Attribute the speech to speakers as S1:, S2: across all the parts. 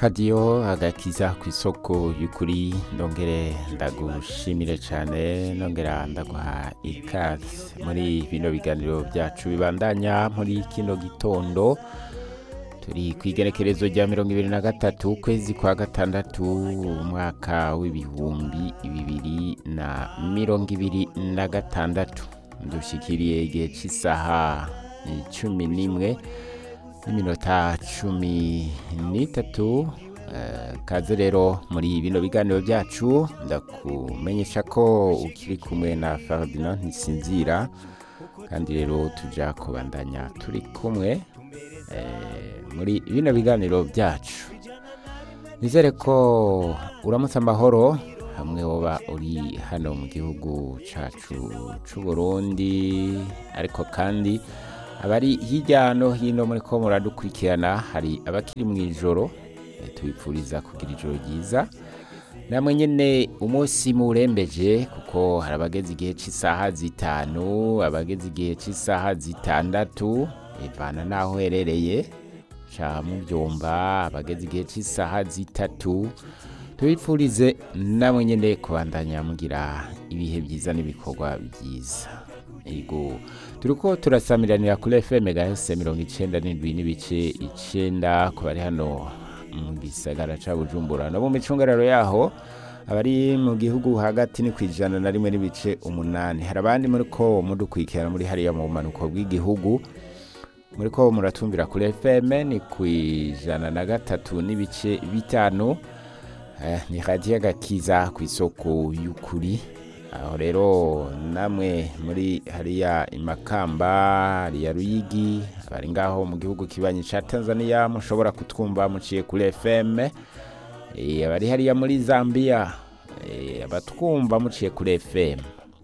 S1: radiyo agakiza ku isoko y'ukuri ndongere ndagushimire cyane ndongera ndaguha ikaze muri bino biganiro byacu bibandanya muri kino gitondo turi ku igerekerezo rya mirongo ibiri na gatatu ukwezi kwa gatandatu umwaka w'ibihumbi bibiri na mirongo ibiri na gatandatu dushyikiriye igihe cy'isaha cumi n'imwe n'iminota cumi n'itatu kaze rero muri bino biganiro byacu ndakumenyesha ko ukiri kumwe na Ferdinand ntisinzira kandi rero tujya kubandanya turi kumwe muri bino biganiro byacu nizere ko uramutse amahoro hamwe woba uri hano mu gihugu cyacu cy'u Burundi ariko kandi abari hirya no hino muri ko muradukurikirana hari abakiri mu ijoro tubipfuriza kugira ijoro ryiza namwe nyine umunsi murembeje kuko hari abageze igihe cy'isaha zitanu abageze igihe cy'isaha zitandatu ivana n'aho uherereye ca mubyumba abageze igihe cy'isaha zitatu tubipfurize namwe nyine kubandanya mugira ibihe byiza n'ibikorwa byiza yego turi ko turasamiranira kuri fm gahese mirongo icyenda n'indwi n'ibice icyenda ku bari hano mu gisagara cya bujumbura no mu micungararo yaho abari mu gihugu hagati ni ku ijana na rimwe n'ibice umunani hari abandi muri ko mudukurikirana muri hariya mu bumanuko bw'igihugu muri ko muratumvira kuri fm ni ku ijana na gatatu n'ibice bitanu ni radiyo gakiza ku isoko y'ukuri aho rero namwe muri hariya imakamba hariya ruyigi abari ngaho mu gihugu kibanyi cya tanzania mushobora kutwumva muciye kuri fm abari hariya muri zambia abatwumva muciye kuri fm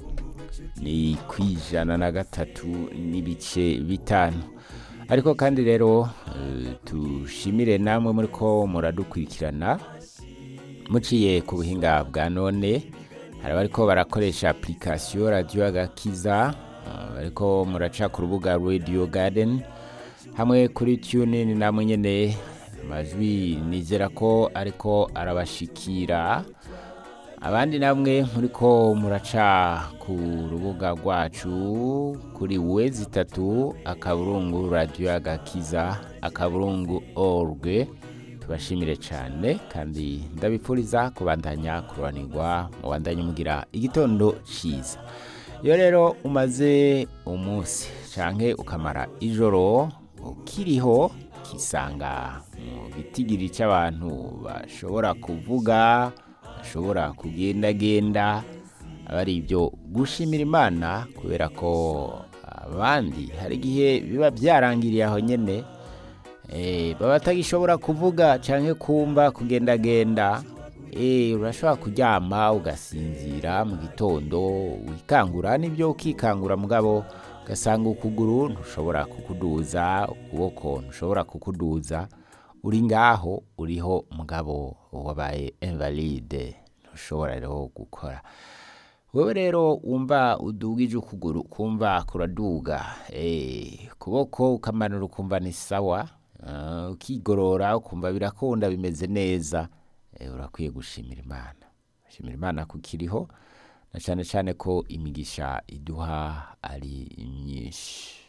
S1: ni ku ijana na gatatu n'ibice bitanu ariko kandi rero tushimire namwe muri ko muradukurikirana muciye ku buhinga bwa none hari abariko barakoresha application radio agakiza bariko muraca ku rubuga radio garden hamwe kuri tunin namwe nyene amajwi nizera ko ariko arabashikira abandi namwe muriko muraca ku rubuga rwacu kuri wezi itatu akaburungu radio agakiza akaburungu org tubashimire cyane kandi ndabipfuriza kubandanya kuranirwa mubandanye mugira igitondo cyiza iyo rero umaze umunsi cyangwa ukamara ijoro ukiriho ukisanga mu gitigiri cy'abantu bashobora kuvuga bashobora kugendagenda aba ari ibyo gushimira imana kubera ko abandi hari igihe biba byarangiriye aho nyine baba batagishobora kuvuga cyangwa kumva kugendagenda urashobora kuryama ugasinzira mu gitondo wikangura n'ibyo ukikangura mugabo ugasanga ukuguru ntushobora kukuduza ukuboko ntushobora kukuduza uri ngaho uriho mugabo wabaye invalide ntushobora rero gukora wowe rero wumva udugije ukuguru kumva kuraduga ukuboko ukamanura ukumva ni sawa ukigorora ukumva birakunda bimeze neza urakwiye gushimira imana gushimira imana ko ukiriho na cyane cyane ko imigisha iduha ari myinshi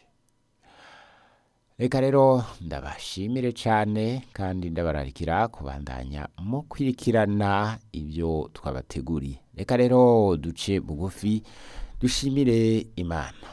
S1: reka rero ndabashimire cyane kandi ndabararikira kubandanya mu kwirikirana ibyo twabateguriye reka rero duce bugufi dushimire imana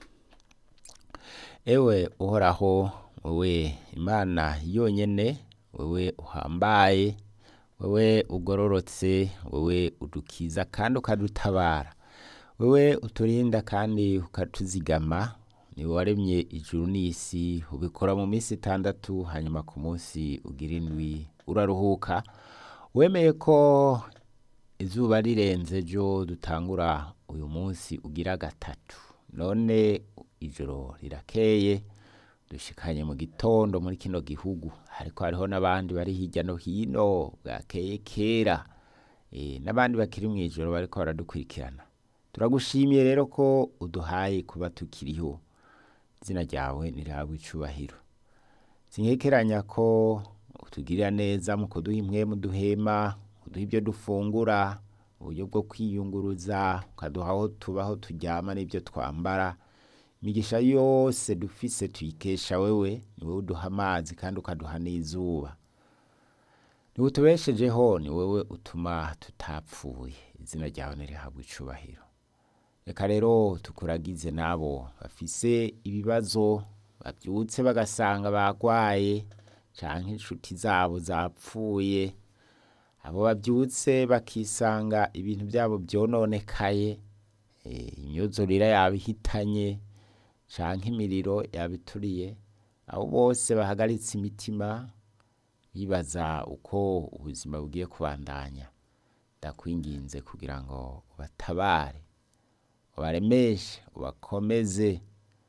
S1: ewe uhoraho wowe imana yonyine wowe uhambaye wowe ugororotse wowe udukiza kandi ukadutabara wowe uturinda kandi ukatuzigama ni waremye ijuru n'isi ubikora mu minsi itandatu hanyuma ku munsi ugira indwi uraruhuka wemeye ko izuba rirenze ryo dutangura uyu munsi ugira gatatu none ijoro rirakeye dushikanye mu gitondo muri kino gihugu ariko hariho n'abandi bari hirya no hino bwakeye kera n'abandi bakiri mu ijoro bariko baradukurikirana turagushimiye rero ko uduhaye kuba tukiriho izina ryawe nirihabwa icubahiro sinkekeranya ko kutugirira neza mu kuduha impwemu duhema kuduha ibyo dufungura uburyo bwo kwiyunguruza ukaduha aho tuba aho turyama n'ibyo twambara imigisha yose dufise tuyikesha wewe ni wowe uduha amazi kandi ukaduha n'izuba niwe utubeshejeho ni wowe utuma tutapfuye izina ryawe nirihabwa icubahiro reka rero tukuragize n'abo bafise ibibazo babyutse bagasanga bagwaye canke inshuti zabo zapfuye abo babyutse bakisanga ibintu byabo byononekaye eh, imyuzurire yabihitanye canke imiriro yabituriye abo bose bahagaritse imitima bibaza uko ubuzima bugiye kubandanya ndakwinginze kugira ngo ubatabare ubaremeshe ubakomeze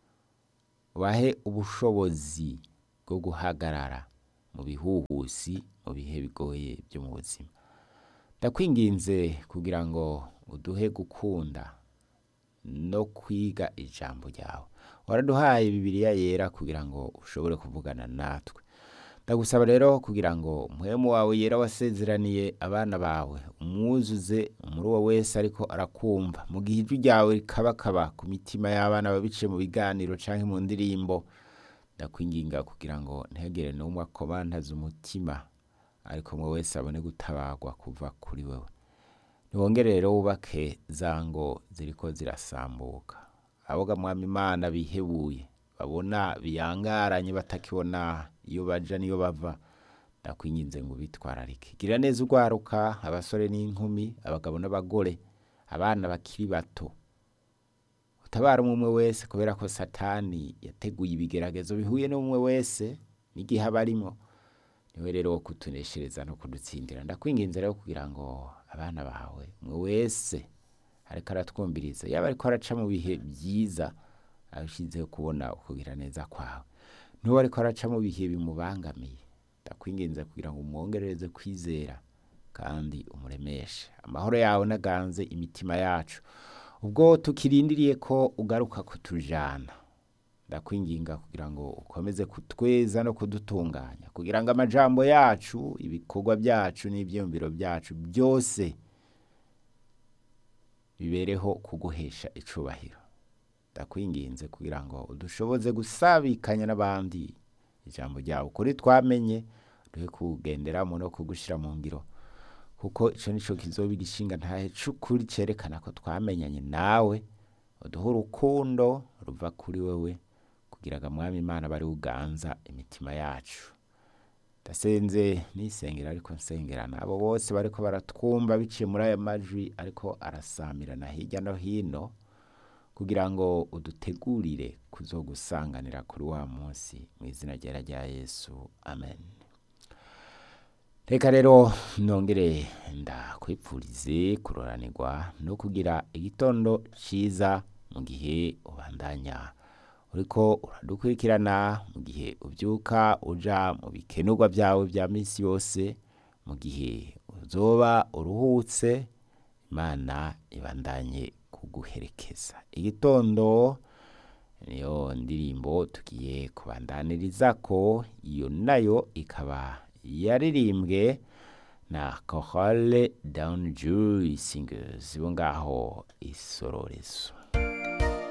S1: ubahe ubushobozi bwo guhagarara mu bihuhusi mu bihe bigoye byo mu buzima ndakwinginze kugira ngo uduhe gukunda no kwiga ijambo ryawe waraduhaye bibiliya yera kugira ngo ushobore kuvugana natwe ndagusaba rero kugira ngo muhemu wawe yera wasezeraniye abana bawe umwuzuze muri uwo wese ariko arakumva mu gihe ijwi ryawe rikabakaba ku mitima y'abana babiciye mu biganiro canke mu ndirimbo ndakwinginga kugira ngo ntihagire n'umwe akomantaza umutima ariko umwe wese abone gutabarwa kuva kuri wewe niwongere rero wubake za ngo ziriko zirasambuka aboga mwami imana bihebuye babona biyangaranye batakibona iyo baja niyo bava ndakwinginze ngo bitwararike gira neza urwaruka abasore n'inkumi abagabo n'abagore abana bakiri bato utabara umwe umwe wese kubera ko satani yateguye ibigeragezo bihuye n'umwe wese n'igihe aba arimo niwe rero wo kutuneshereza no kudutsindira ndakwinginze rero kugira ngo abana bawe umwe wese ariko aratwumviriza yaba ariko araca mu bihe byiza arushizeho kubona ukugira neza kwawe n'uwo ariko araca mu bihe bimubangamiye ndakwinginze kugira ngo umwongerereze kwizera kandi umuremeshe amahoro yawe naganze imitima yacu ubwo tukirindiriye ko ugaruka kutujana ndakwinginga kugira ngo ukomeze kutweza no kudutunganya kugira ngo amajambo yacu ibikorwa byacu n'ibyiyumviro byacu byose bibereho kuguhesha icubahiro ndakwinginze kugira ngo udushoboze gusabikanya n'abandi ijambo ryawe kuri twamenye duhe kugenderamo no kugushyira mu ngiro kuko icyo nicyo kizoba igishinga ntahe c'ukuri cerekana ko twamenyanye nawe uduhe urukundo ruva kuri wewe kugira ngo mwami imana bari uganza imitima yacu ndasenze nisengera ariko nsengerana abo bose bariko baratwumva biciye muri aya majwi ariko arasamirana hirya no hino kugira ngo udutegurire kuzogusanganira kuri wa munsi mu izina ryera rya yesu amen reka rero nongere ndakwipfurize kuroranirwa no kugira igitondo cyiza mu gihe ubandanya uriko uradukurikirana mu gihe ubyuka uja mu bikenurwa byawe bya minsi yose mu gihe uzoba uruhutse imana ibandanye kuguherekeza igitondo niyo ndirimbo tugiye kubandaniriza ko iyo nayo ikaba yaririmbwe na Chorale Down Joy Singers bo ngaho isororezo